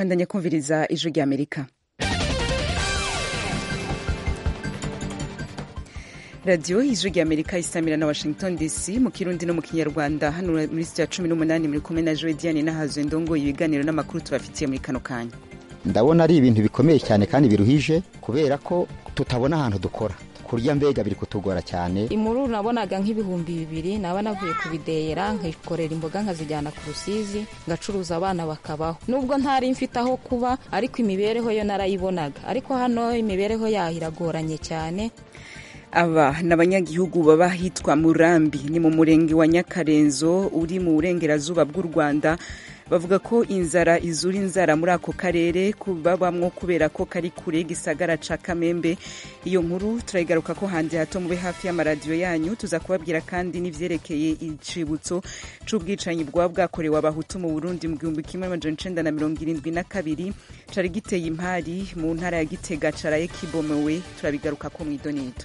bandanya kumviriza ijwi rya amerika radiyo ijwi rya amerika isamira na washington dc mu kirundi no mu kinyarwanda hano muri sitiya cumi n'umunani muri kumwe na joe diane n'ahazwe ndongoye ibiganiro n'amakuru tubafitiye muri kano kanya ndabona ari ibintu bikomeye cyane kandi biruhije kubera ko tutabona ahantu dukora kurya mbega biri kutugora cyane imuru nabonaga nk'ibihumbi bibiri naba navuye kubideyera nkikorera imboga nkazijyana ku rusizi ngacuruza abana bakabaho nubwo ntari mfite aho kuba ariko imibereho yo narayibonaga ariko hano imibereho yaho iragoranye cyane aba ni abanyagihugu baba hitwa murambi ni mu murenge wa nyakarenzo uri mu burengerazuba bw'u rwanda bavuga ko inzara izura inzara muri ako karere babamwo kubera ko kari kure gisagara ca kamembe iyo nkuru turayigaruka ko hanze hato mube hafi y'amaradiyo yanyu tuza kubabwira kandi n'ivyerekeye icibutso c'ubwicanyi bwaba bwakorewe abahutu mu burundi mu gihumbi kimwe n'amajana icenda na mirongo irindwi na kabiri cari giteye impari mu ntara ya gitega caraye kibomewe turabigaruka ko mw'idonido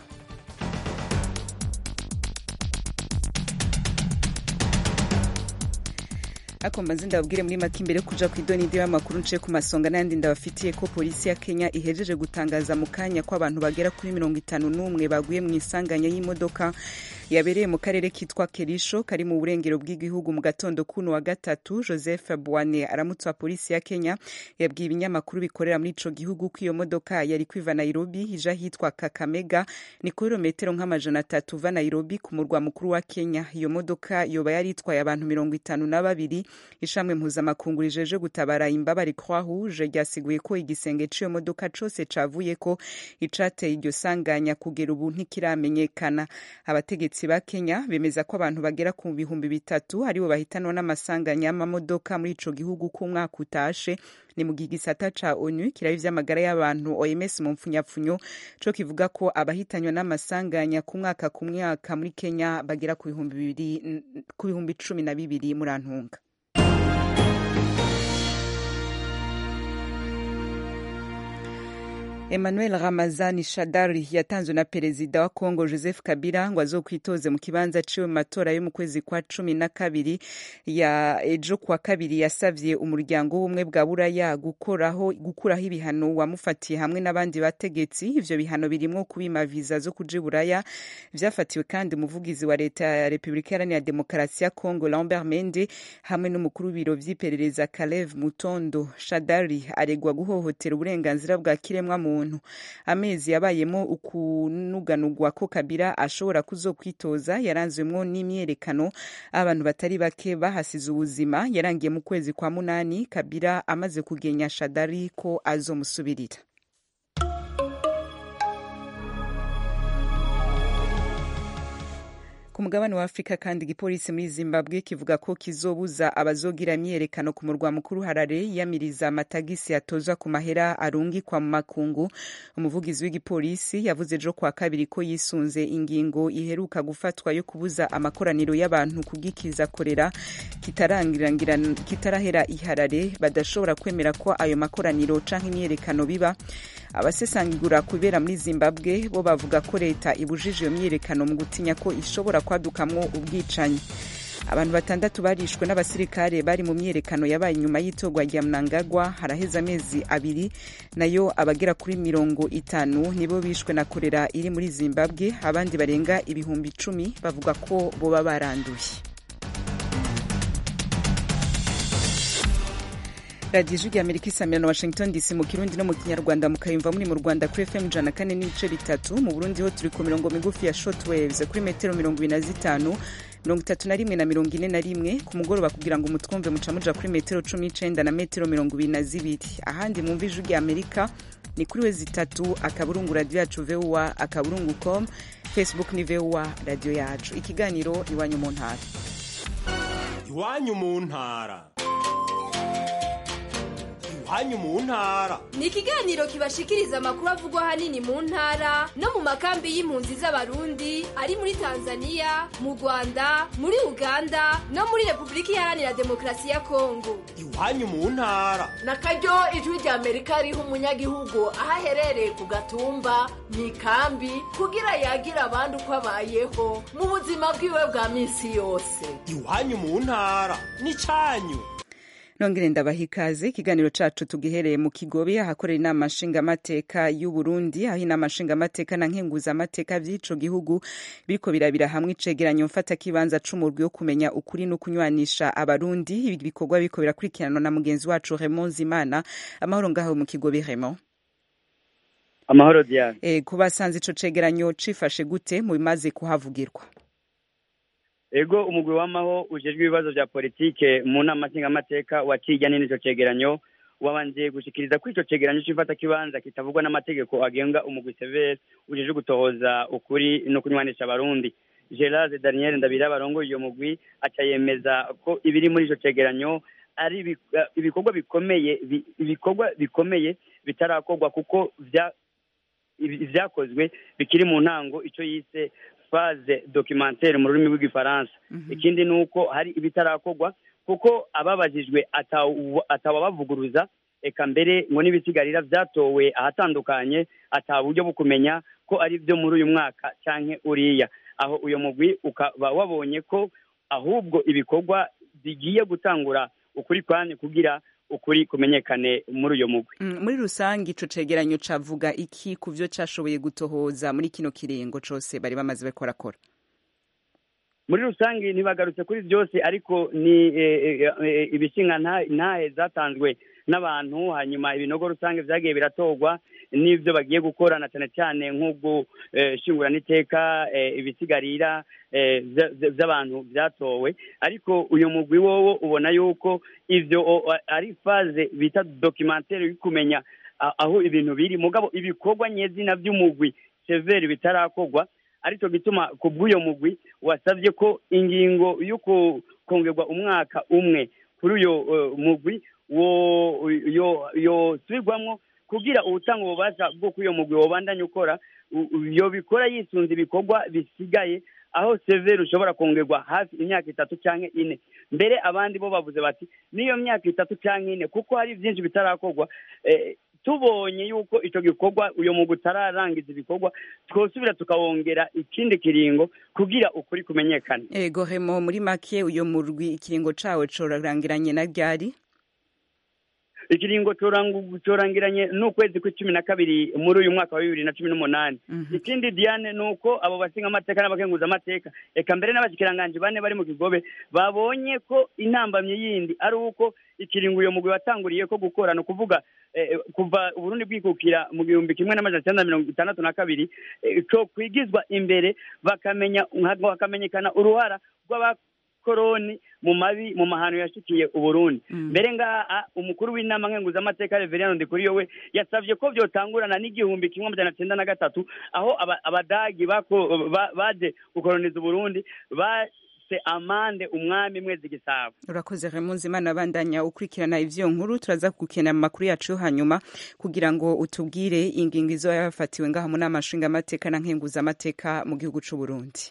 ako mbanze ndababwire muri make imbere kuja ku idonidi y'amakuru nce ku masonga n'ayandi ndabafitiye ko polisi ya kenya ihejeje gutangaza mu kanya ko abantu bagera kuri mirongo itanu n'umwe baguye mu isanganya y'imodoka yabereye mu karere kitwa kerisho kari mu burengero bw'igihugu mu gatondo kuno wa gatatu joseph bwane aramutse wa polisi ya kenya yabwiye ibinyamakuru bikorera muri ico gihugu ko iyo modoka yari kwiva nairobi ija hitwa kakamega ni kilometero nk'amajana atatu uva nairobi ku murwa mukuru wa kenya iyo modoka yoba yari itwaye abantu mirongo itanu na babiri ishamwe mpuzamakungu rijeje gutabara imbabare croix rouge ryasiguye ko igisenge c'iyo modoka cose cavuye ko icateye iryo sanganya kugera ubu ntikiramenyekana abategetsi ba kenya bemeza ko abantu bagera ku bihumbi bitatu aribo bahitanwa n'amasanganya y'amamodoka muri ico gihugu k'umwaka utashe ni mu gihe igisata ca onu kiraba ivy'amagara y'abantu oms mu mpfunyapfunyo co kivuga ko abahitanywa n'amasanganya ku mwaka ku mwaka muri kenya bagera ku bihumbi cumi na bibiri muri antunga emmanuel ramazani shadari yatanzwe na perezida wa congo joseph kabila ngo azokwitoze mu kibanza ciwe mu matora yo mu kwezi kwa cumi na kabiri ya ejo kwa kabiri yasavye umuryango w'ubumwe bwa buraya gukoraho gukuraho ibihano wamufatiye hamwe n'abandi bategetsi ivyo bihano birimwo kubima viza zo kuja buraya vyafatiwe kandi umuvugizi wa leta ya repubulika iharanira demokarasi ya congo lambert mende hamwe n'umukuru w'ibiro vy'iperereza kalev mutondo shadari aregwa guhohotera uburenganzira bwa kiremwa muntu muntu amezi yabayemo ukunuganurwa ko kabira ashobora kuzokwitoza yaranzwemwo n'imyerekano abantu batari bake bahasize ubuzima yarangiye mu kwezi kwa munani kabira amaze kugenya shadari ko azomusubirira ku mugabane wa afurika kandi igipolisi muri zimbabwe kivuga ko kizobuza abazogira imyiyerekano ku murwa mukuru harare yiyamiriza amatagisi atozwa ku mahera arungikwa mu makungu umuvugizi w'igipolisi yavuze ejo kwa kabiri ko yisunze ingingo iheruka gufatwa yo kubuza amakoraniro y'abantu kugikiza korera kitarahera iharare badashobora kwemera ko ayo makoraniro canke imyiyerekano biba abasesangura kubera muri zimbabwe bo bavuga ko leta ibujije iyo myiyerekano mu gutinya ko ishobora kwadukamwo ubwicanyi abantu batandatu barishwe n'abasirikare bari mu myiyerekano yabaye inyuma y'itorwa rya mnangagwa haraheze amezi abiri nayo abagera kuri mirongo itanu nibo bishwe na korera iri muri zimbabwe abandi barenga ibihumbi icumi bavuga ko boba baranduye radiyo ijwi rya amerika isamira na washington dc mu kirundi no mu kinyarwanda mukayumva muri mu rwanda kuri fm ijana kane n'ibice bitatu mu burundi ho turi ku mirongo migufi ya short waves kuri metero mirongo ibiri na zitanu mirongo itatu na rimwe na mirongo ine na rimwe ku mugoroba kugira ngo mutwumve muca muja kuri metero cumi n'icenda na metero mirongo ibiri na zibiri ahandi mwumva ijwi rya amerika ni kuri we zitatu akaburungu radiyo yacu voa akaburungu com facebook ni voa radiyo yacu ikiganiro iwanyu mu ntara iwanyu mu ntara iwanyu mu ntara ni ikiganiro kibashikiriza amakuru avugwa ahanini mu ntara no mu makambi y'impunzi z'abarundi ari muri tanzania mu rwanda muri uganda no muri repubulika iharanira demokarasi ya kongo iwanyu mu ntara na karyo ijwi rya amerika riha umunyagihugu aho aherereye ku gatumba mu ikambi kugira yagira abandi uko abayeho mu buzima bwiwe bwa minsi yose iwanyu mu ntara ni cyanyu nongere ndabaha ikaze ikiganiro cacu tugihereye mu kigobe ahakorera inama nshingamateka y'u Burundi aho inama nshingamateka na nkenguzamateka vy'ico gihugu biriko birabira hamwe icegeranyo mfata kibanza c'umurwi wo kumenya ukuri no kunywanisha abarundi ibi bikorwa biriko birakurikiranwa na mugenzi wacu Raymond Zimana amahoro ngaho mu kigobe Raymond amahoro Diane eh kubasanze ico cegeranyo cifashe gute mu bimaze kuhavugirwa ego umugwi w'amaho ujejwe ibibazo vya politike mu nama nshingamateka wakijyanye n'ico cegeranyo wabanje gushikiriza ko ico cegeranyo c'ifata kibanza kitavugwa n'amategeko agenga umugwi severe ujejwe gutohoza ukuri no kunywanisha abarundi gerard daniel ndabira barongoye iyo mugwi aca yemeza ko ibiri muri ico cegeranyo ari ibi- ibikorwa bikomeye bi- ibikorwa bikomeye bitarakorwa kuko vya ibi- ivyakozwe bikiri mu ntango ico yise phase documentaire mu rurimi rw'igifaransa ikindi ni uko hari ibitarakorwa kuko ababajijwe atawu- atawabavuguruza eka mbere ngo n'ibisigarira vyatowe ahatandukanye ata buryo bwo kumenya ko ari vyo muri uyu mwaka canke uriya aho uyo mugwi ukaba wabonye ko ahubwo ibikorwa bigiye gutangura ukuri kwanye kugira ukuri kumenyekane muri uyo mugwi Mm, muri rusange ico cegeranyo cavuga iki ku vyo cashoboye gutohoza muri kino kiringo cose bari bamaze bariko barakora muri rusange ntibagarutse kuri byose ariko ni eh, eh, eh, ibishinga nta- ntahe zatanzwe n'abantu hanyuma ibinogo rusange vyagiye biratorwa n'ivyo bagiye gukora na cane cane nk'ubwo eh, shinguramiteka eh, ibisigarira eh, vya- vya- vy'abantu vyatowe ariko uyu mugwi wowo ubona yuko ivyo o- ari faze bita documentaire yo kumenya a- aho ibintu biri mugabo ibikorwa nyezina vy'umugwi severi bitarakorwa aricyo gituma ku bw'uyo mugwi wasabye ko ingingo yo ku- kongerwa umwaka umwe kuri uyo eh, mugwi wo yo yosubirwamwo kugira ubutanga ububasha bwo kuri uyo mugwi wobandanya ukora u- u- yobikora yisunze ibikorwa bisigaye aho severi ushobora kongerwa hafi imyaka itatu cyangwa ine mbere abandi bo bavuze bati n'iyo myaka itatu cyangwa ine kuko hari byinshi bitarakorwa eh, tubonye yuko icyo gikorwa uyu mugwi utararangiza ibikorwa twosubira tukawongera ikindi kiringo kugira ukuri kumenyekane ego Raymond muri make uyo murwi ikiringo cawo corarangiranye na ryari ikiringo corangu- corangiranye n'ukwezi kw'icumi na kabiri muri uyu mwaka wa bibiri na cumi n'umunani ikindi diane ni uko abo bashinga amateka n'abakenguza amateka eka mbere n'abashikiranganji bane bari mu kigobe babonye ko intambamyi yindi ari uko ikiringo uyo mugwi watanguriye ko gukora ni ukuvuga eh, kuva uburundi bwikukira mu gihumbi kimwe n'amajana cyenda na mirongo itandatu na kabiri eh, co kwigizwa imbere bakamenya hakamenyekana uruhara rw'aba koroni mu mabi mu mahano yashikiye uburundi mbere ngaha umukuru w'inama nkenguzamateka reveriyano ndikuriyo we yasabye ko vyotangurana n'igihumbi kimwe amajana cenda na gatatu aho aba- abadagi bako- ba- baje gukoroniza uburundi base amande umwami mwezi gisabo urakoze Raymond Zimana bandanya ukurikirana ivyo nkuru turaza kugukena mu makuru yacu yo hanyuma kugira ngo utubwire ingingo izo yafatiwe ngaha mu nama nshingamateka na nkenguzamateka mu gihugu c'u Burundi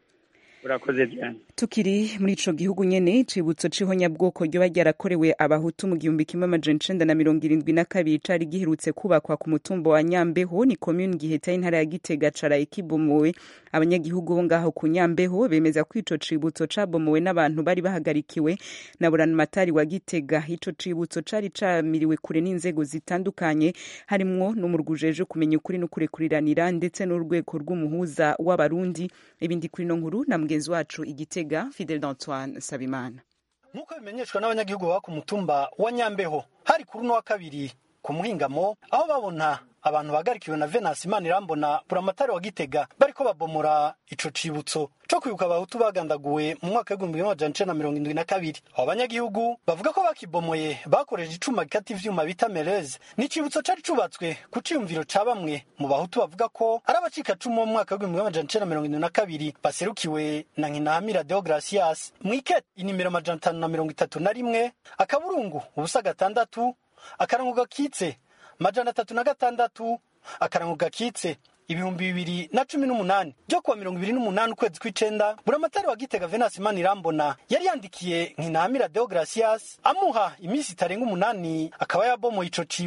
urakoze diane tukiri muri ico gihugu nyene icibutso c'ihonyabwoko ryoba ryarakorewe abahutu mu gihumbi kimwe amajana icenda na mirongo irindwi na kabiri cari giherutse kubakwa ku mutumba wa nyambeho ni komuni giheta y'intara ya gitega caraye kibomowe abanyagihugu bo ngaho ku nyambeho bemeza ko ico cibutso cabomowe n'abantu bari bahagarikiwe na buramatari wa gitega ico cibutso cari camiriwe kure n'inzego zitandukanye harimwo n'umurwi ujejwe kumenya ukuri no kurekuriranira ndetse n'urwego rw'umuhuza w'abarundi ibindi kuri no nkuru na mugenzi wacu igitega fidel d'antoine sabimana nk'uko bimenyeshwa n'abanyagihugu baba ku mutumba wa nyambeho hari kuri uno wa kabiri ku muhingamo aho babona abantu bagarikiwe na venasi imana irambona buramatari wa gitega bariko babomora ico cibutso co kwibuka abahutu bagandaguwe mu mwaka w'igihumbi kimwe amajana icenda na mirongo indwi na kabiri abo banyagihugu bavuga ko bakibomoye bakoresheje icuma gikata ivyuma bita mereze ni icibutso cari cubatswe ku ciyumviro ca bamwe mu bahutu bavuga ko ari abacikacumu bo mu mwaka w'igihumbi kimwe amajana icenda na mirongo indwi na kabiri baserukiwe na nkinahamira deogratias mwikete inimero amajana atanu na mirongo itatu na rimwe akaburungu ubusa gatandatu akarango gakitse majana atatu na gatandatu akarango gakitse ibihumbi bibiri na cumi n'umunani byo kuwa mirongo ibiri n'umunani ukwezi kw'icenda buramatari wa gitega venasi imana irambona yari yandikiye nkinahamira deogratias amuha iminsi itarenga umunani akaba yabomoye ico cibutso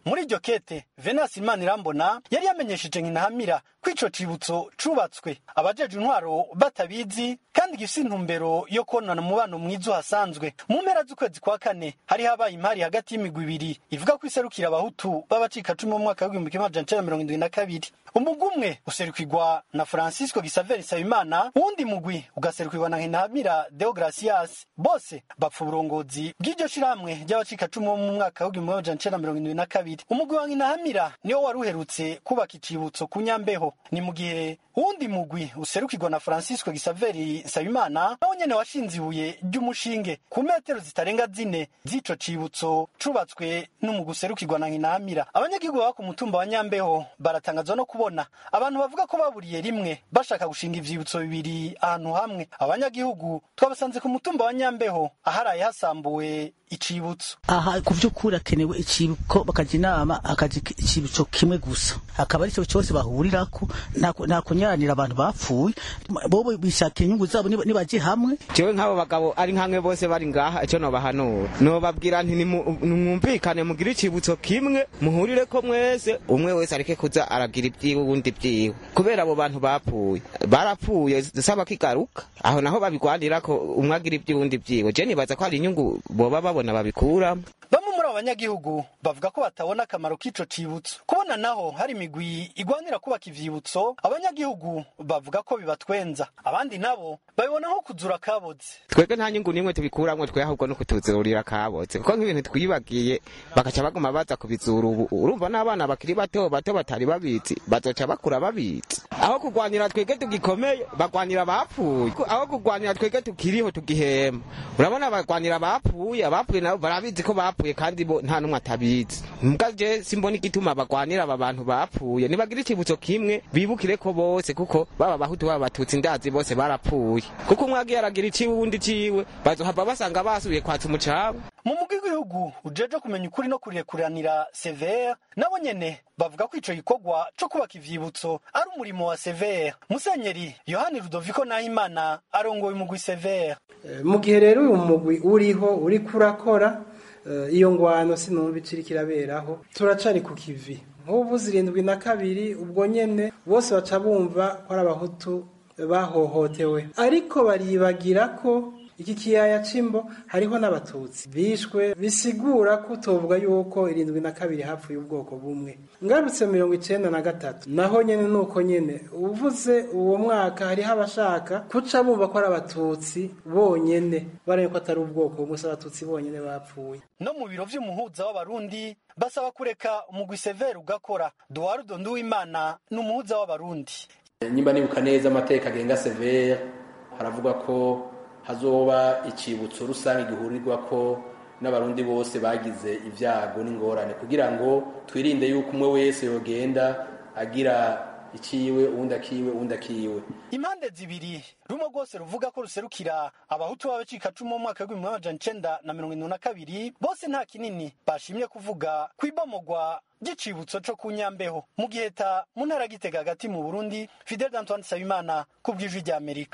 muri iryo kete venasi imana irambona yari yamenyesheje nkinahamira ko ico cibutso cubatswe abajeje intwaro batabizi kandi gifise intumbero yo konona umubano mwiza uhasanzwe mu mpera z'ukwezi kwa kane hari habaye impari hagati y'imigwi ibiri ivuga ko iserukira abahutu b'abacikacumu mu mwaka w'igihumbi kimwe amajana icenda mirongo indwi na kabiri umugwi umwe userukirwa na francisco gisaveri nsabimana uwundi mugwi ugaserukirwa na nkinahamira deogratias bose bapfa uburongozi bw'iryo shirahamwe ry'abacikacumu bo mu mwaka w'igihumbi kimwe amajana icenda mirongo indwi na kabiri umugwi wa nkinahamira niwo wari uherutse kubaka icibutso ku nyambeho ni mu gihe uwundi mugwi userukirwa na francisco gisaveri nsabimana nawo nyene washinze ibuye ry'umushinge ku metero zitarenga zine z'ico cibutso cubatswe n'umugwi userukirwa na nkinahamira abanyagihugu baba ku mutumba wa nyambeho baratangazwa no kubona abantu bavuga ko baburiye rimwe bashaka gushinga ivyibutso bibiri ahantu hamwe abanyagihugu twabasanze ku mutumba wa nyambeho aharaye hasambuwe icibutso aha ku by'ukuri hakenewe icibuko bakajya inama akaja icibutso kimwe gusa akaba ari cyo cyose bahurirako nta kunyaranira abantu bapfuye bobo bishakira inyungu zabo nibaje hamwe jewe nk'abo bagabo ari nkamwe bose bari ngaha icyo nobahanura nobabwira nti nimwumvikane mugire icibutso kimwe muhurire ko mwese umwe wese areke kuza aragira ibyiwe ubundi byiwe kubera abo bantu bapfuye barapfuye dusaba kigaruka aho naho babigwanira ko umwe agira iby'uwundi byiwe je nibaza ko hari inyungu boba babona babikuramo bamwe muri abo banyagihugu bavuga ko batabona akamaro k'ico cibutso kubona naho hari imigwi igwanira kubaka ivyibutso abanyagihugu bavuga ko bibatwenza abandi nabo babibona nko kuzura kaboze twebwe nta nyungu n'imwe tubikuramwo twe ahubwo no kutuzurira kaboze kuko nk'ibintu twibagiye bagaca baguma baza kubizura ubu urumva n'abana bakiri bato bato batari babizi bazoca bakura babizi aho kugwanira twebwe tugikomeye bagwanira abapfuye aho kugwanira twebwe tukiriho tugihema urabona bagwanira abapfuye abapfuye nabo barabizi ko bapfuye kandi bo nta n'umwe atabizi mbwa je simbona igituma bagwanira aba bantu bapfuye nibagira icibutso kimwe bibukire ko bose kuko baba bahutu baba batutsi ndazi bose barapfuye kuko umwe agiye aragira iciwe uwundi ciwe bazohava basanga basubiye kwatsa umucabo mu mugwi w'igihugu ujeje kumenya ukuri no kurekuranira severe nabo nyene bavuga ko ico gikorwa co kubaka ivyibutso ari umurimo wa severe musenyeri yohani rudoviko nahimana arongoye umugwi severe mu gihe rero uyu mugwi uriho uriko urakora iyo ngwano sinumva iciri kiraberaho turacari ku kivi nk'ubu zirindwi na kabiri ubwo nyene bose baca bumva ko ari abahutu bahohotewe ariko baribagira ko iki kiyaya c'imbo hariho n'abatutsi bishwe bisigura ko utovuga yuko irindwi na kabiri hapfuye ubwoko bumwe ngarutse mirongo icenda na gatatu naho nyene nuko nyene uvuze uwo mwaka hariho abashaka kuca bumva ko ari abatutsi bonyene baraye ko atari ubwoko bumwe si abatutsi bonyene bapfuye no mu biro vy'umuhuza w'abarundi basaba kureka umugwi severe ugakora duwarudo nduwimana ni umuhuza w'abarundi nyimba nibuka neza amateka agenga severe haravuga ko hazoba icibutso rusange gihurirwa ko n'abarundi bose bagize ibyago n'ingorane kugira ngo twirinde yuko umwe wese yogenda agira ikiwe uwundi akiwe uwundi akiwe impande zibiri rumwe rwose ruvuga ko ruserukira abahutu b'abacikacumu mu mwaka w'ibihumbi amajana icenda na mirongo irindwi na kabiri bose nta kinini bashimye kuvuga ku ibomogwa ry'icibutso co ku nyambeho mu giheta mu ntara gitega hagati mu burundi fidel d'antoine nsabimana ku bw'ijwi rya amerika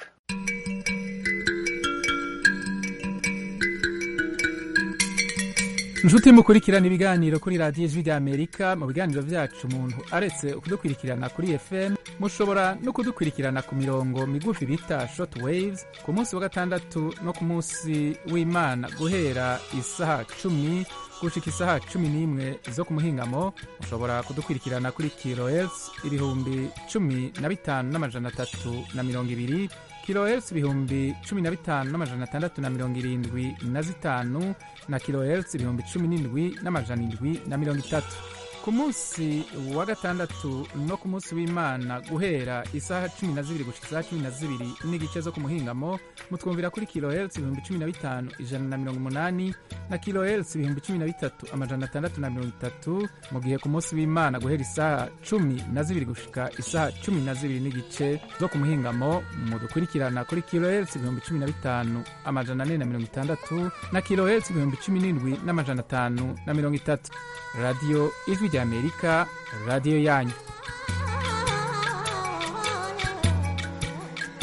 inshuti mukurikirana ibiganiro kuri radiyo ijwi ry'amerika mu biganiro byacu umuntu aretse kudukurikirana kuri fm mushobora no kudukurikirana ku mirongo migufi bita short waves ku munsi wa gatandatu no ku munsi w'imana guhera isaha cumi gushika isaha cumi n'imwe zo ku muhingamo mushobora kudukurikirana kuri kilohertz ibihumbi cumi na bitanu n'amajana atatu na mirongo ibiri kilohertz ibihumbi cumi na bitanu n'amajana atandatu na mirongo irindwi na zitanu na kilohertz ibihumbi cumi n'indwi n'amajana indwi na mirongo itatu ku munsi wa gatandatu no ku munsi w'imana guhera isaha cumi na zibiri gushika isaha cumi na zibiri n'igice zo ku muhingamo mutwumvira kuri kilohertz ibihumbi cumi na bitanu ijana na mirongo umunani na kilohertz ibihumbi cumi na bitatu amajana atandatu na mirongo itatu mu gihe ku munsi w'imana guhera isaha cumi na zibiri gushika isaha cumi na zibiri n'igice zo ku muhingamo mudukurikirana kuri kilohertz ibihumbi cumi na bitanu amajana ane na mirongo itandatu na kilohertz ibihumbi cumi n'indwi n'amajana atanu na mirongo itatu radiyo ijwi rya amerika radiyo yanyu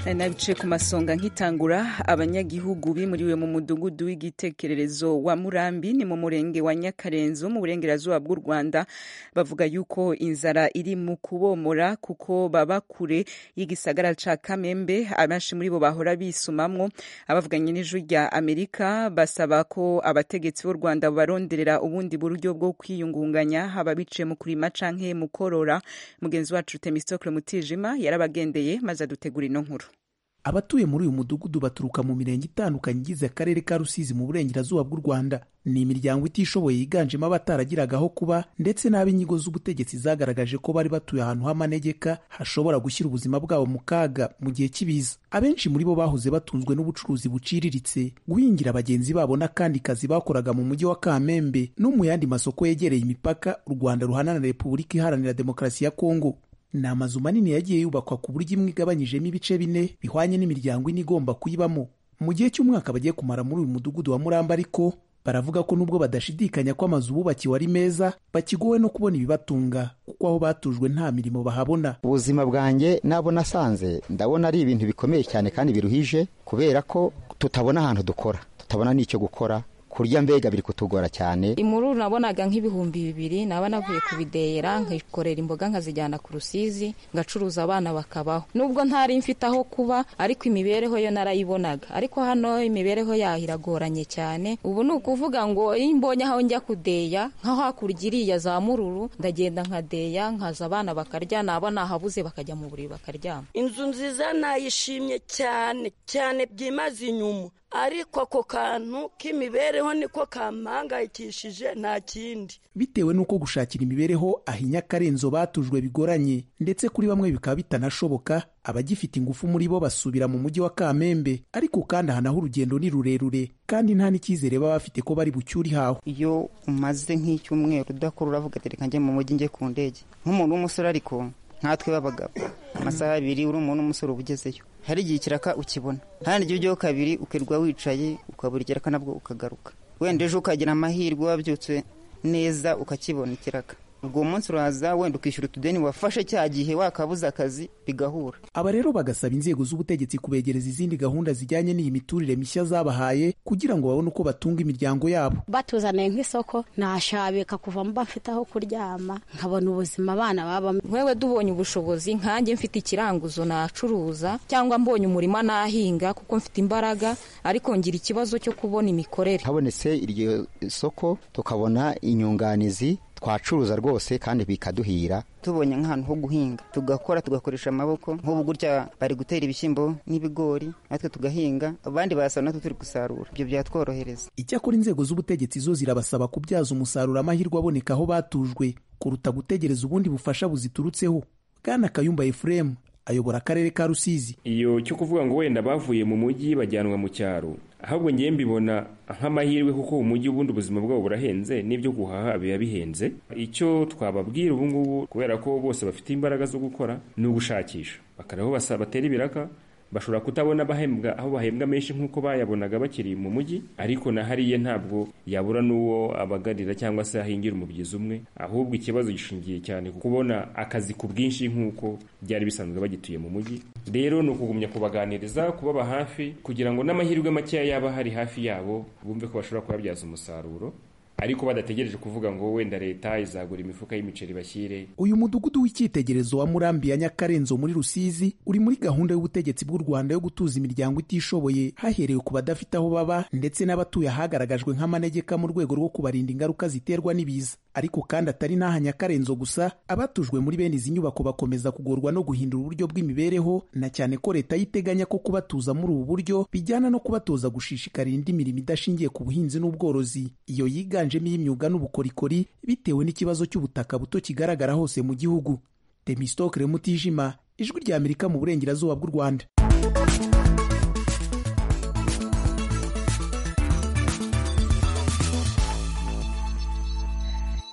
nabice ku masonga nkitangura abanyagihugu bimuriwe mu mudugudu w'igitekererezo wa murambi ni mu murenge wa nyakarenzo mu burengerazuba bw'u rwanda bavuga yuko inzara iri mu kubomora kuko baba kure y'igisagara ca kamembe abenshi muri bo bahora bisumamwo abavuganye n'ijwi rya amerika basaba ko abategetsi b'u rwanda baronderera ubundi buryo bwo kwiyungunganya haba biciye mu kurima canke mu korora mugenzi wacu temistokle mutijima yarabagendeye maze adutegura ino nkuru abatuye muri uyu mudugudu baturuka mu mirenge itandukanye igize akarere ka rusizi mu burengerazuba bw'u rwanda ni imiryango itishoboye yiganjemo abataragiraga aho kuba ndetse n'ab'inyigo z'ubutegetsi zagaragaje ko bari batuye ahantu h'amanegeka hashobora gushyira ubuzima bwabo mu kaga mu gihe cy'ibiza abenshi muri bo bahoze batunzwe n'ubucuruzi buciriritse guhingira bagenzi babo n'akandi kazi bakoraga mu mujyi wa kamembe no mu yandi masoko yegereye imipaka u rwanda ruhana na repubulika iharanira demokarasi ya kongo ni amazu manini yagiye yubakwa ku buryo imwe igabanyijemo ibice bine bihwanye n'imiryango ine igomba kuyibamo mu gihe cy'umwaka bagiye kumara muri uyu mudugudu wa muramba ariko baravuga ko nubwo badashidikanya ko amazu bubakiwe ari meza bakigowe no kubona ibibatunga kuko aho batujwe nta mirimo bahabona ubuzima bwanjye nabo nasanze ndabona ari ibintu bikomeye cyane kandi biruhije kubera ko tutabona ahantu dukora tutabona n'icyo gukora kurya mbega biri kutugora cyane imuru nabonaga nk'ibihumbi bibiri naba navuye kubideyera nkikorera imboga nkazijyana ku rusizi ngacuruza abana bakabaho nubwo ntari mfite aho kuba ariko imibereho yo narayibonaga ariko hano imibereho yaho iragoranye cyane ubu ni ukuvuga ngo iyo mbonye aho njya kudeya nkaho hakurya iriya za mururu ndagenda nkadeya nkaza abana bakarya naba nahabuze bakajya mu buriri bakaryama inzu nziza nayishimye cyane cyane byimaze inyuma ariko ako kantu k'imibereho niko kampangayikishije nta kindi bitewe n'uko gushakira imibereho ahinya akarenzo batujwe bigoranye ndetse kuri bamwe bikaba bitanashoboka abagifite ingufu muri bo basubira mu mujyi wa kamembe ariko kandi aha naho urugendo ni rurerure kandi nta n'icyizere baba bafite ko bari bucyure ihawe iyo umaze nk'icyumweru udakora uravuga ati reka njye mu mujyi njye ku ndege nk'umuntu w'umusore ariko nkatwe b'abagabo amasaha abiri uri umuntu w'umusore uba ugezeyo hari igihe ikiraka ukibona hari igihe ujyaho kabiri ukirirwa wicaye ukabura ikiraka nabwo ukagaruka wenda ejo ukagira amahirwe wabyutse neza ukakibona ikiraka ubwo munsi uraza wenda ukishyura utudeni wafashe cya gihe wakabuze akazi bigahura aba rero bagasaba inzego z'ubutegetsi kubegereza izindi gahunda zijyanye n'iyi miturire mishya zabahaye kugira ngo babone uko batunga imiryango yabo batuzaniye nk'isoko nashabika kuva mba mfite aho kuryama nkabona ubuzima abana babamo wewe dubonye ubushobozi nkanjye mfite ikiranguzo nacuruza cyangwa mbonye umurima nahinga kuko mfite imbaraga ariko ngira ikibazo cyo kubona imikorere habonetse iryo soko tukabona inyunganizi twacuruza rwose kandi bikaduhira tubonye nk'ahantu ho guhinga tugakora tugakoresha amaboko nk'ubu gutya bari gutera ibishyimbo n'ibigori natwe tugahinga abandi barasaba natwe turi gusarura ibyo byatworohereza icyakora inzego z'ubutegetsi zo zirabasaba kubyaza umusaruro amahirwe aboneka aho batujwe kuruta gutegereza ubundi bufasha buziturutseho bwana kayumba efuremu ayobora akarere ka rusizi iyo cyo kuvuga ngo wenda bavuye mu mujyi bajyanwa mu cyaro ahubwo ngewe mbibona nk'amahirwe kuko umujyi ubundi ubuzima bwabo burahenze n'ibyo guhaha biba bihenze icyo twababwira ubu ngubu kubera ko bose bafite imbaraga zo gukora ni ugushakisha bakareba aho batera ibiraka bashobora kutabona bahembwa aho bahembwa menshi nk'uko bayabonaga bakiri mu mujyi ariko na hariya ntabwo yabura n'uwo abagarira cyangwa se ahingira umubyizi umwe ahubwo ikibazo gishingiye cyane ku kubona akazi ku bwinshi nk'uko byari bisanzwe bagituye mu mujyi rero ni ukugumya kubaganiriza kubaba hafi kugira ngo n'amahirwe makeya yaba hari hafi yabo bumve ko bashobora kuyabyaza umusaruro ariko badategereje kuvuga ngo wenda leta izagura imifuka y'imiceri bashyire uyu mudugudu w'icyitegererezo wa murambi ya nyakarenzo muri rusizi uri muri gahunda y'ubutegetsi bw'u rwanda yo gutuza imiryango itishoboye haherewe ku badafite aho baba ndetse n'abatuye ahagaragajwe nk'amanegeka mu rwego rwo kubarinda ingaruka ziterwa n'ibiza ariko kandi atari n'aha nyakarenzo gusa abatujwe muri bene izi nyubako bakomeza kugorwa no guhindura uburyo bw'imibereho na cyane ko leta yiteganya ko kubatuza muri ubu buryo bijyana no kubatoza gushishikarira indi mirimo idashingiye ku buhinzi n'ubworozi iyo yiganje yiganjemo iy'imyuga n'ubukorikori bitewe n'ikibazo cy'ubutaka buto kigaragara hose mu gihugu temistokere mutijima ijwi rya amerika mu burengerazuba bw'u rwanda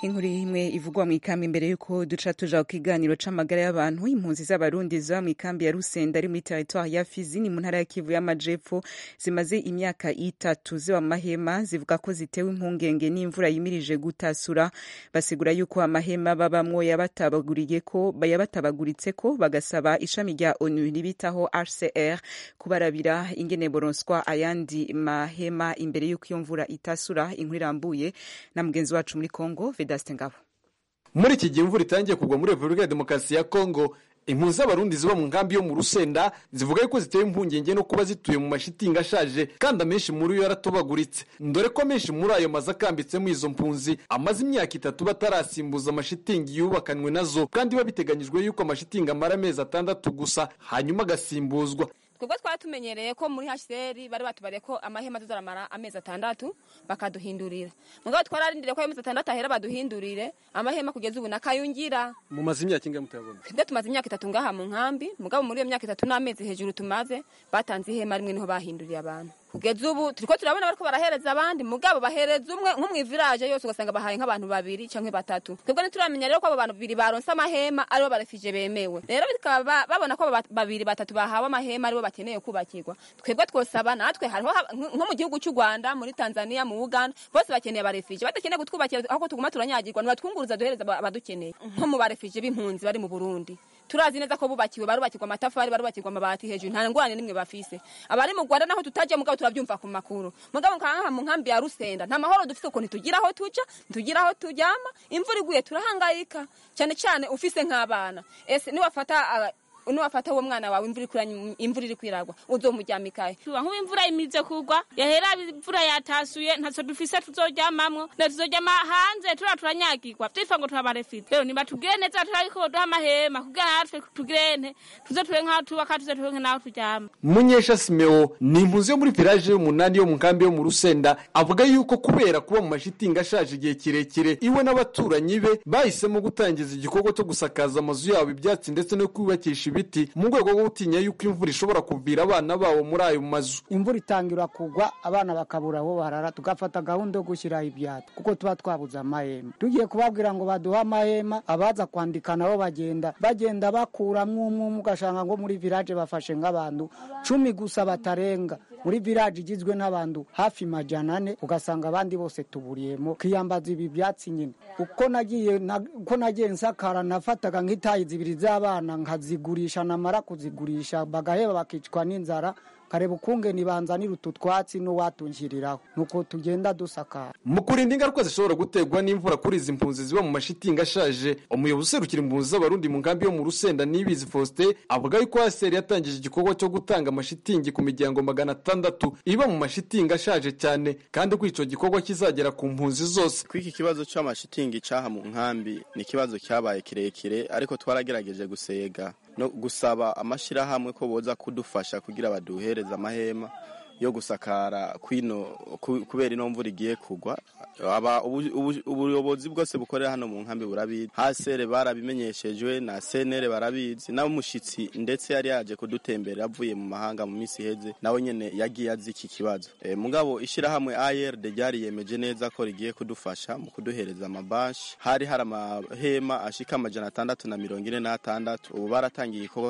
inkuru imwe ivugwa mu ikambi imbere y'uko duca tuja ku kiganiro c'amagara y'abantu impunzi z'abarundi ziba mu ikambi ya rusenda ari muri teritwari ya fizi ni mu ntara ya kivu y'amajepfo zimaze imyaka itatu ziba mu mahema zivuga ko zitewe impungenge n'imvura yimirije gutasura basigura yuko amahema babamwo yabatabaguriye ko yabatabaguritse ko bagasaba ishami rya onu ribitaho hcr kubarabira ingene boronswa ayandi mahema imbere y'uko iyo mvura itasura inkuru irambuye na mugenzi wacu muri kongo vedaste ngabo muri iki gihe imvura itangiye kugwa muri repubulika ya demokarasi ya kongo impunzi z'abarundi ziba mu nkambi yo mu rusenda zivuga yuko zitewe impungenge no kuba zituye mu mashitingi ashaje kandi amenshi muri yo yaratobaguritse dore ko amenshi muri ayo mazu akambitsemo izo mpunzi amaze imyaka itatu batarasimbuza amashitingi yubakanywe nazo kandi biba biteganyijwe yuko amashitingi amara amezi atandatu gusa hanyuma agasimbuzwa twebwe twari tumenyereye ko muri hcr bari batubariye ko amahema tuzaramara amezi atandatu bakaduhindurira mugabo twararindiriye ko ayo mezi atandatu ahera baduhindurire amahema kugeza ubu nakayungira mumaze imyaka ingahe mutabona twebwe tumaze imyaka itatu ngaha mu nkambi mugabo muri iyo myaka itatu n'amezi hejuru tumaze batanze ihema rimwe niho bahinduriye abantu kugeza ubu turiko turabona bariko barahereza abandi mugabo bahereza umwe nko mw'iviraje yose ugasanga bahaye nk'abantu babiri canke batatu twebwe ntituramenya rero ko abo bantu babiri baronse amahema aribo barefije bemewe rero bikaba babona ko abo babiri batatu bahawe amahema aribo bakeneye kubakirwa twebwe twosaba natwe hariho nko mu gihugu cy'u Rwanda muri Tanzania mu Uganda bose bakeneye abarefije badakeneye kutwubakira aho tuguma turanyagirwa nibatwunguruza duhereza abadukeneye nko mu barefije b'impunzi bari mu Burundi turazi neza ko bubakiwe barubakirwa amatafari barubakirwa amabati hejuru nta ngorane nimwe bafise abari mu Rwanda naho tutaje mugabo turabyumva ku makuru mugabo nkanka mu nkambi ya Rusenda nta mahoro dufite ukuntu tugira aho tuja tugira aho tujyama imvura iguye turahangayika cyane cyane ufise nk'abana ese niwafata uh, nuwafata uwo mwana wawe imvura iri kwiragwa uzomujyamikahe nk'ubu imvura imize kugwa yahera imvura yatasuye ntacyo dufise tuzoryamamwo na tuzoryama hanze tura turanyagirwa twifa ngo turabarefite rero nibatubwire neza turariko duha amahema kugira natwe tugirente tuze tube nk'aho tubaka tuze tube nk'aho turyama munyesha simeo ni impunzi yo muri village y'umunani yo mu nkambi yo mu rusenda avuga yuko kubera kuba mu mashitingi ashaje igihe kirekire iwe n'abaturanyi be bahisemo gutangiza igikorwa cyo gusakaza amazu yabo ibyatsi ndetse no kubakisha ibiti mu rwego rwo gutinya yuko imvura ishobora kuvira abana babo muri ayo mazu imvura itangira kugwa abana bakabura aho barara tugafata gahunda yo gushyiraho ibyatsi kuko tuba twabuze amahema tugiye kubabwira ngo baduhe amahema abaza kwandika nabo bagenda bagenda bakuramwo umwe umwe ugasanga ngo muri village bafashe nk'abantu cumi gusa batarenga muri village igizwe n'abantu hafi majana ane ugasanga abandi bose tuburiyemo kiyambaza ibi byatsi nyine uko nagiye uko nagiye nsakara nafataga nk'itayi zibiri z'abana nkazigurisha namara kuzigurisha bagaheba bakicwa n'inzara kareba ukungene banzanira utu twatsi n'uwatungiriraho nuko tugenda dusakara mu kurinda ingaruka zishobora guterwa n'imvura kuri izi mpunzi ziba mu mashitingi ashaje umuyobozi userukira impunzi z'abarundi mu nkambi yo mu rusenda nibizi faustin avuga yuko haseri yatangije igikorwa cyo gutanga amashitingi ku miryango magana atandatu iba mu mashitingi ashaje cyane kandi ko ico gikorwa kizagera ku mpunzi zose kw'iki kibazo c'amashitingi caha mu nkambi ni ikibazo cyabaye kirekire ariko twaragerageje gusega no gusaba amashirahamwe ko boza kudufasha kugira baduhereze amahema yo gusakara kwino kubera ino mvura igiye kugwa aba ubuyobozi bwose bukorera hano mu nkambi burabizi hasere barabimenyeshejwe na senere barabizi n'umushitsi ndetse yari yaje kudutembera avuye mu mahanga mu minsi iheze nawe nyene yagiye azi iki kibazo e, mugabo ishirahamwe ARD ryari yemeje neza ko rigiye kudufasha mu kuduhereza amabashi hari hari amahema ashika amajana atandatu na mirongo ine n'atandatu ubu baratangiye igikorwa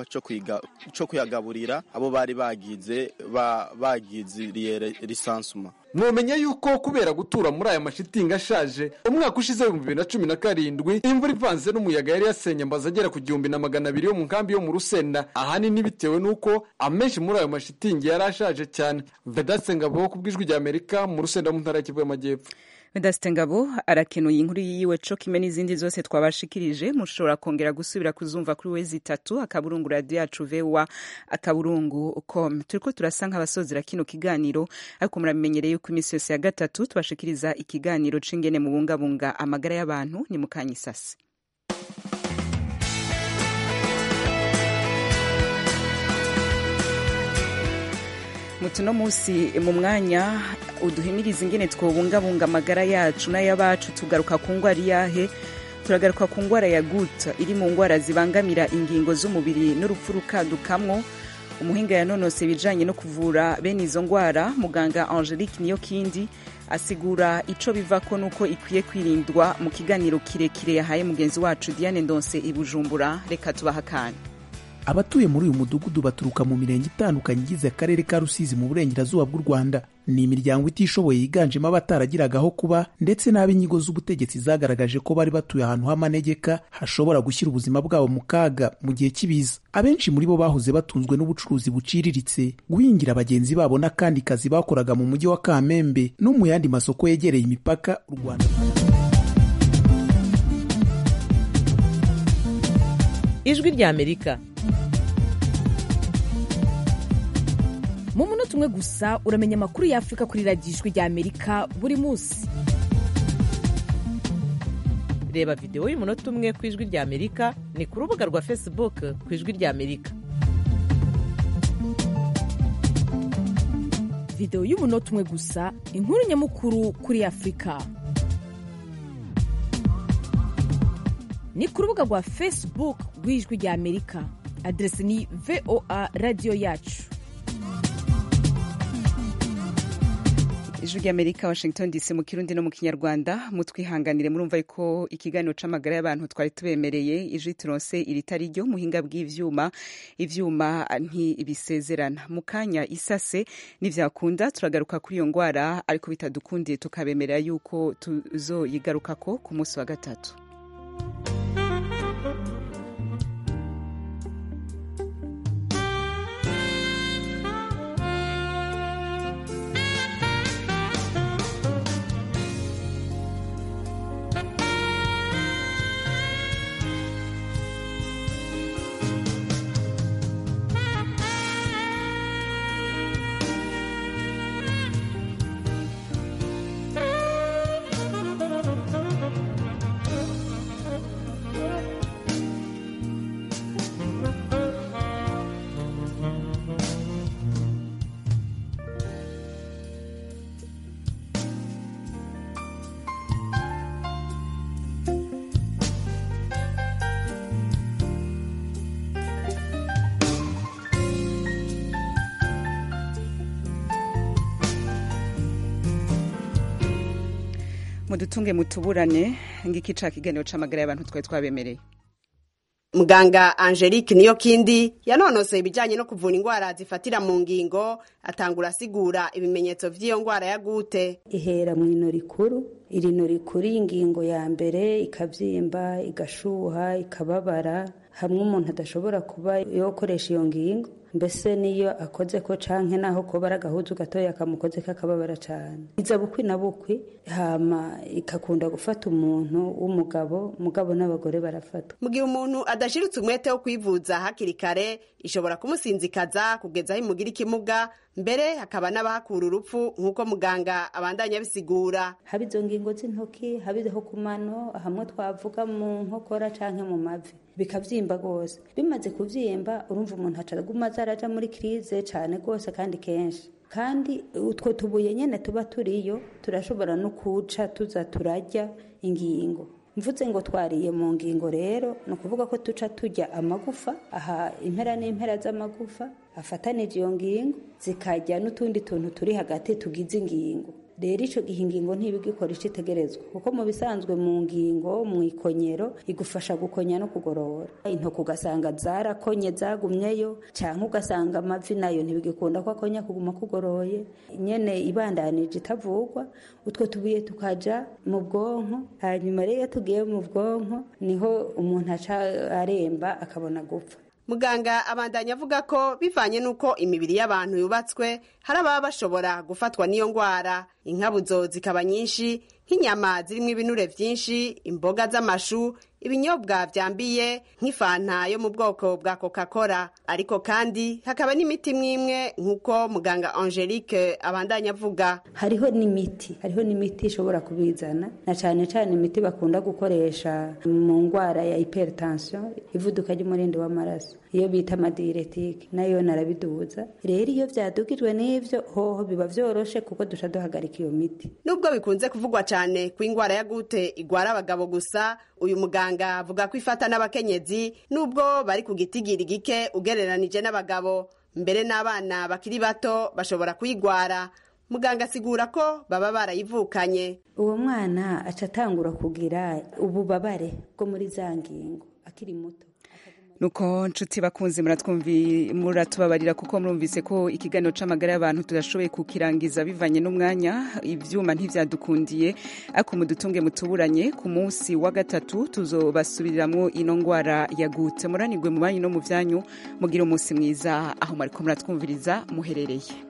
co kuyagaburira abo bari bagize ba, bagize bagiziriye lisansuma mwomenya yuko kubera gutura muri aya mashitingi ashaje umwaka ushize w'ibihumbi bibiri na cumi na karindwi imvura ivanze n'umuyaga yari yasenye amazu agera ku gihumbi na magana abiri yo mu nkambi yo mu rusenda ahanini bitewe n'uko amenshi muri ayo mashitingi yari ashaje cyane vedatse ngabo ku bw'ijwi rya amerika mu rusenda mu ntara y'Kivu y'amajyepfo Vedaste Ngabo arakenuye inkuru yiwe co kimwe n'izindi zose twabashikirije mushobora kongera gusubira kuzumva kuri wezi itatu akaburungu radio yacu vewa akaburungu com turiko turasa nk'abasozera kino kiganiro ariko muramenyereye yuko iminsi yose ya gatatu tubashikiriza ikiganiro c'ingene mu bungabunga amagara y'abantu ni mukanyisasi mutuno munsi mu mwanya uduhimiriza ingene twobungabunga amagara yacu n'ay'abacu tugaruka ku ngwara iyahe turagaruka ku ngwara ya guta iri mu ngwara zibangamira ingingo z'umubiri n'urupfu rukadukamwo umuhinga yanonose ibijanye no kuvura bene izo ngwara muganga angelique niyo kindi asigura ico bivako nuko ikwiye kwirindwa mu kiganiro kirekire yahaye mugenzi wacu diane ndonse i bujumbura reka tubaha akanya abatuye muri uyu mudugudu baturuka mu mirenge itandukanye igize akarere ka rusizi mu burengerazuba bw'u rwanda ni imiryango itishoboye yiganjemo abataragiraga aho kuba ndetse n'ab'inyigo z'ubutegetsi zagaragaje ko bari batuye ahantu h'amanegeka hashobora gushyira ubuzima bwabo mu kaga mu gihe cy'ibiza abenshi muri bo bahoze batunzwe n'ubucuruzi buciriritse guhingira bagenzi babo n'akandi kazi bakoraga mu mujyi wa kamembe no mu yandi masoko yegereye imipaka u rwanda ijwi ry'amerika mu munota umwe gusa uramenya amakuru y'afurika kuri radiyo ijwi ry'amerika buri munsi reba videwo y'umunota umwe ku ijwi ry'amerika ni ku rubuga rwa facebook ku ijwi ry'amerika videwo y'umunota umwe gusa inkuru nyamukuru kuri afurika ni ku rubuga rwa facebook rw'ijwi ry'amerika aderesi ni voa radiyo yacu ijwi ry'amerika washington dc mu kirundi no mu kinyarwanda mutwihanganire murumva ko ikiganiro c'amagara y'abantu twari tubemereye ijwi turonse iritari ryo muhinga bw'ivyuma ivyuma ntibisezerana mu kanya isase nivyakunda turagaruka kuri iyo ngwara ariko bitadukundiye tukabemerera yuko tuzoyigarukako ku munsi wa gatatu mudutunge mutuburane ngiki ca kiganiro c'amagara y'abantu twari twabemereye muganga angelique niyo kindi yanonosoye ibijyanye no kuvura indwara zifatira mu ngingo atangura asigura ibimenyetso by'iyo ndwara ya gute ihera mu ino rikuru iri no rikuru y'ingingo ya mbere ikabyimba igashuha ikababara hamwe umuntu adashobora kuba yokoresha iyo ngingo mbese niyo akoze ko canke naho koba ari agahuzu gatoya kamukoze kakababara cane iza bukwi na bukwi hama ikakunda gufata umuntu w'umugabo mugabo n'abagore barafatwa mu gihe umuntu adashiritse umwete wo kwivuza hakiri kare ishobora kumusinzikaza kugeza aho imugira ikimuga mbere hakaba n'abahakura urupfu nk'uko muganga abandanya abisigura haba izo ngingo z'intoki haba izo ku mano hamwe twavuga mu nkokora canke mu mavi bikavyimba rwose bimaze kuvyimba urumva umuntu acaguma azaraja muri krize cane rwose kandi kenshi kandi utwo tubuye nyene tuba turiyo turashobora no kuca tuza turarya ingingo mvuze ngo twariye mu ngingo rero ni ukuvuga ko tuca turya amagufa aha impera n'impera z'amagufa afatanije iyo ngingo zikarya n'utundi tuntu turi hagati tugize ingingo rero icyo gihe ingingo ntibigikora icyo itegerezwa kuko mu bisanzwe mu ngingo mu ikonyero igufasha gukonya no kugorora intoki ugasanga zarakonye zagumyeyo cyangwa ugasanga amavi nayo ntibigikunda ko akonya kuguma kugoroye nyene ibandanije itavugwa utwo tubuye tukaja mu bwonko hanyuma rero iyo tugiye mu bwonko niho umuntu aca aremba akabona gupfa muganga abandanya avuga ko bivanye n'uko imibiri y'abantu yubatswe hari ababa bashobora gufatwa n'iyo ndwara inkabuzo zikaba nyinshi nk'inyama zirimo ibinure byinshi imboga z'amashu ibinyobwa byambiye nk'ifanta yo mu bwoko bwa coca cola ariko kandi hakaba n'imiti mwimwe nk'uko muganga angelique abandanya avuga hariho n'imiti hariho n'imiti ishobora kubizana na cyane cyane imiti bakunda gukoresha mu ndwara ya hypertension ivuduka ry'umurindi w'amaraso iyo bita amadiretike nayo narabiduza rero iyo byadugijwe n'ivyo hoho biba vyoroshe kuko duca duhagarika iyo miti nubwo bikunze kuvugwa cyane ko indwara ya gute igwara abagabo gusa uyu muganga avuga ko ifata n'abakenyezi nubwo bari ku gitigiri gike ugereranije n'abagabo mbere n'abana bakiri bato bashobora kuyigwara muganga asigura ko baba barayivukanye uwo mwana aca atangura kugira ububabare bwo muri za ngingo akiri muto nuko nshuti bakunzi muratwumvi muratubabarira kuko murumvise ko ikiganiro c'amagara y'abantu tudashoboye kukirangiza bivanye n'umwanya ivyuma ntivyadukundiye ariko mudutunge mutuburanye ku munsi wa gatatu tuzobasubiriramwo ino ngwara yagutse muranirwe mu banyu no mu vyanyu mugira umunsi mwiza aho mwariko muratwumviriza muherereye